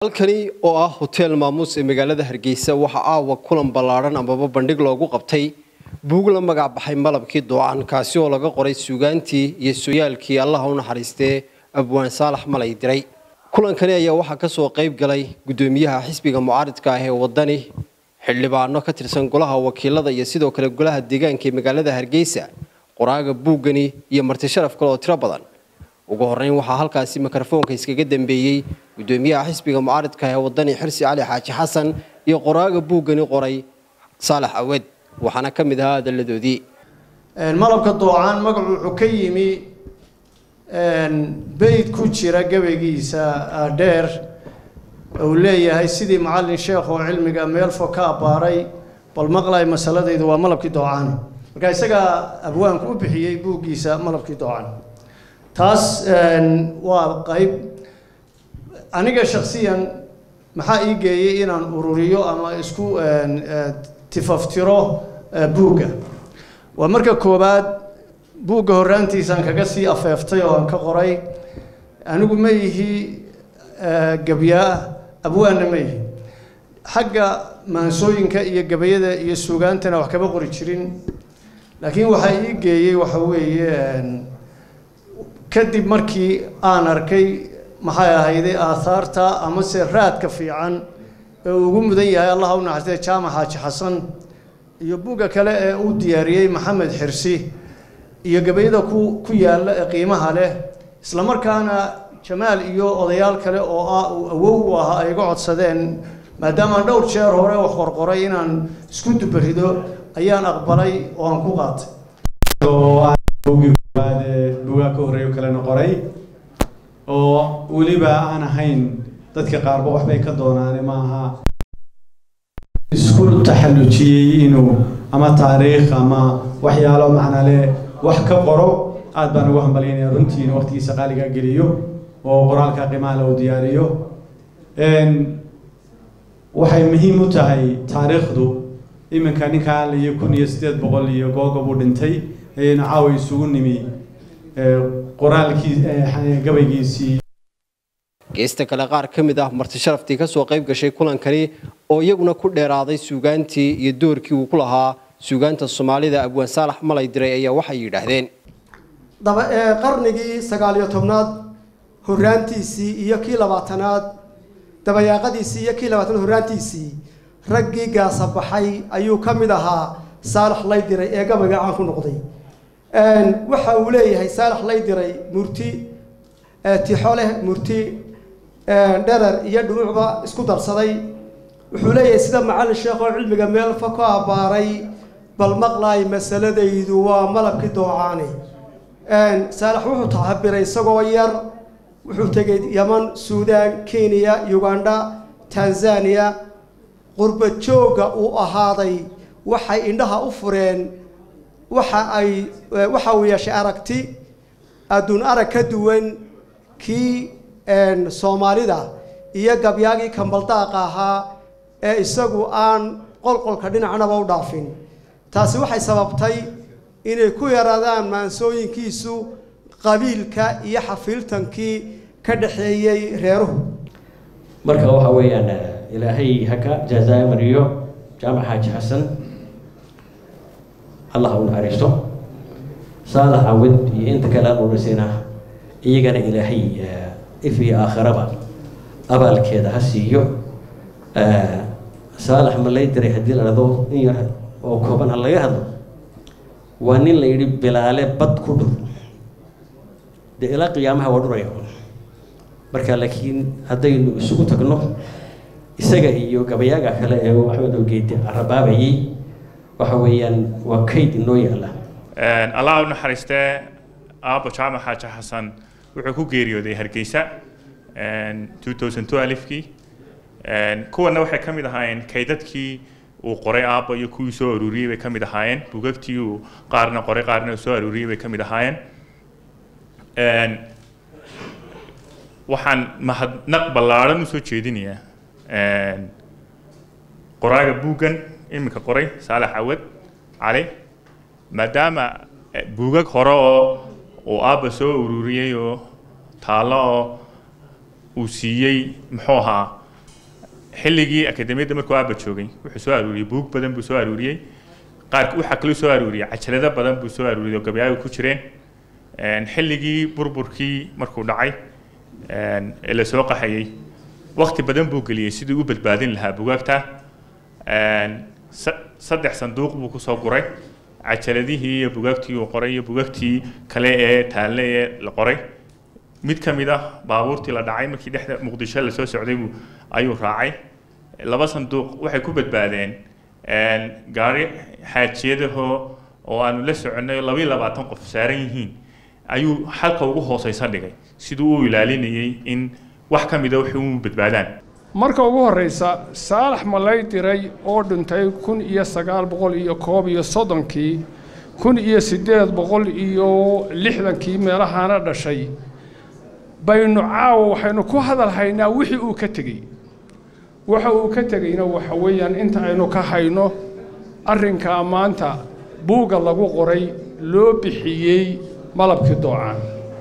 halkani oo ah hoteel maamuus ee magaalada hargeysa waxaa aawa kulan ballaadhan amaba bandhig loogu qabtay buug la magac baxay malabkii doocan kaasi oo laga qoray suugaantii iyo sooyaalkii allaha u naxariistee abwaan saalax malay diray kulankani ayaa waxaa kasoo qayb galay gudoomiyaha xisbiga mucaaridka ah ee wadani xildhibaano ka tirsan golaha wakiilada iyo sidoo kale golaha deegaanka ee magaalada hargeysa qoraaga buuggani iyo marti sharaf kale oo tiro badan ugu horeyn waxaa halkaasi mikrofoonka iskaga dambeeyey gudoomiyaha xisbiga mucaaridka ee wadani xirsi cali xaaji xasan iyo qoraaga buuggani qoray saalax awed waxaana ka mid ahaa adalladoodii malabka doocaan magacu wuxuu ka yimi beyd ku jira gabaygiisa dheer uu leeyahay sidii macallin sheekh oo cilmiga meel fog ka abbaaray bal maqlay masaladaydu waa malabkii doocaan marka isagaa abwaanku u bixiyey buuggiisa malabkii doocaan taas waa qayb aniga shaksiyan maxaa ii geeyey inaan ururiyo ama isku tifaftiro buugga waa marka koowaad buugga horraantiisaan kaga sii afeeftay oo aan ka qoray anigu ma yihi gabyaa abwaanna ma yihi xagga maansooyinka iyo gabayada iyo suugaantana wax kama qori jirin laakiin waxaa ii geeyey waxa weeye kadib markii aan arkay maxay ahayday aahaarta amase raadka fiican ee uu ugu mudan yahay allah u naxariistay jaamac xaaji xasan iyo buugga kale ee uu diyaariyey maxamed xirsi iyo gabayada ku ku yaalla ee qiimaha leh isla markaana jamaal iyo odayaal kale oo ah uu awow u ahaa ay iga codsadeen maadaamaan dhowr jeer hore wax qorqoray inaan isku dubarido ayaan aqbalay oo aan ku qaatay buugaa ka horreeyo kalena qoray oo weliba aan ahayn dadka qaarba waxbay ka doonaane maaha isku taxallujiyey inuu ama taariikh ama waxyaalo macnale wax ka qoro aad baan ugu hambalyaynaya runtii inuu waqtigiisa qaaliga geliyo oo qoraalka qiimahala uu diyaariyo waxay muhiim u tahay taariikhdu iminka ninkaan iyo kun iyo siddeed boqol iyo googa buu dhintay ayaynu caawa isugu nimi qoraalkii gabaygiisii geesta kale qaar ka mid ah marti sharaftii kasoo qayb gashay kulankani oo iyaguna ku dheeraaday suugaantii iyo doorkii uu ku lahaa suugaanta soomaalida abwaan saalax malay diray ayaa waxay yidhaahdeen daba qarnigii sagaaliyo tobnaad horraantiisii iyo kii labaatanaad dabayaaqadiisii iyo kii labaatanaad horraantiisii raggii gaasa baxay ayuu ka mid ahaa saalax lay diray ee gabayga caan ku noqday waxa uu leeyahay saalax lay diray murti tixo leh murti dherer iyo dhunuucba isku darsaday wuxuu leeyahay sida macallin sheekh oo cilmiga meel fa ku abbaaray bal maqlaay masaladaydu waa malabkii doocaane saalax wuxuu tacabiray isagoo yar wuxuu tegay yaman suudaan kenya uganda tanzania qurba joogga uu ahaaday waxay indhaha u fureen waxa ay waxa uu yeeshay aragti adduun arag ka duwan kii soomaalida iyo gabyaagii kambaldaaqa ahaa ee isagu aan qolqolka dhinacnaba u dhaafin taasi waxay sababtay inay ku yaraadaan maansooyinkiisu qabiilka iyo xafiiltankii ka dhaxeeyey reeruhu marka waxa weeyaan ilaahay haka jazaa mariyo jaamac xaaji xasan allah u naxariisto saalax cawid iyo inta kale aan urisayna iyagana ilaahay if iyo aakhiraba abaalkeeda ha siiyo saalax ma lay diray haddii la dhado in yar oo kooban ha laga hadlo waa nin la yidhi bilaale bad ku dhur dee ilaa qiyaamaha waa dhuraya marka laakiin haddaynu isugu tagno isaga iyo gabayaaga kale ee maxamed ogeedi carabaabayay waxa weeyaan waa kayd inoo yaalla allah u naxariistee aabo jaamac xaaji xasan wuxuu ku geeriyooday hargeysa kii kuwana waxay ka mid ahaayeen kaydadkii uu qoray aabba iyo kuwii soo aruuriyey bay ka mid ahaayeen bugagtii uu qaarna qoray qaarna uu soo aruuriyey bay ka mid ahaayeen waxaan mahadnaq ballaadhan usoo jeedinayaa qoraaga buuggan iminka qoray saalax cawad cali maadaama buugag hore oo uu aabba soo ururiyey oo taallo oo uu siiyey muxuu ahaa xilligii akademiyadda markuu aaba joogay wuxuu soo aruuriyey buug badan buu soo aruuriyey qaar waxaa kaloo soo aruuriyey cajalado badan buu soo aruuriyey oo gabayaaga ku jireen xilligii burburkii markuu dhacay ee la soo qaxayey waqti badan buu geliyey sidii u badbaadin lahaa bugaagta saddex sanduuq buu kusoo guray cajaladihii iyo bugaagtii uu qoray iyo bugaagtii kale ee taalle ee la qoray mid ka mid ah baabuurtii la dhacay markii dhexda muqdisho lasoo socday buu ayuu raacay laba sanduuq waxay ku badbaadeen gaari xaajiyadahoo oo aanu la soconnay labayo labaatan qof saaran yihiin ayuu xalka ugu hooseysa dhigay siduu u ilaalinayay in wax ka mida waxay u badbaadaan marka ugu horreysa saalax malay diray oo dhintay kun iyo sagaal boqol iyo koob iyo soddonkii kun iyo siddeed boqol iyo lixdankii meelahaana dhashay baynu caawa waxaynu ku hadal haynaa wixii uu ka tegey waxa uu ka tegeyna waxa weeyaan inta aynu ka hayno arrinkaa maanta buugga lagu qoray loo bixiyey malabkii doocaan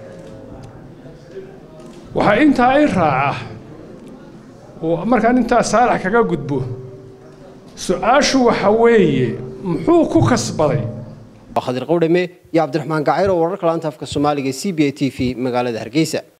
waxaa intaa i raaca oo markaan intaa saalax kaga gudbo su-aashu waxa weeye muxuu ku kasbaday khadir qowdhame iyo cabdiraxmaan gacayr oo wararka laanta afka soomaaliga c b a t v magaalada hargeysa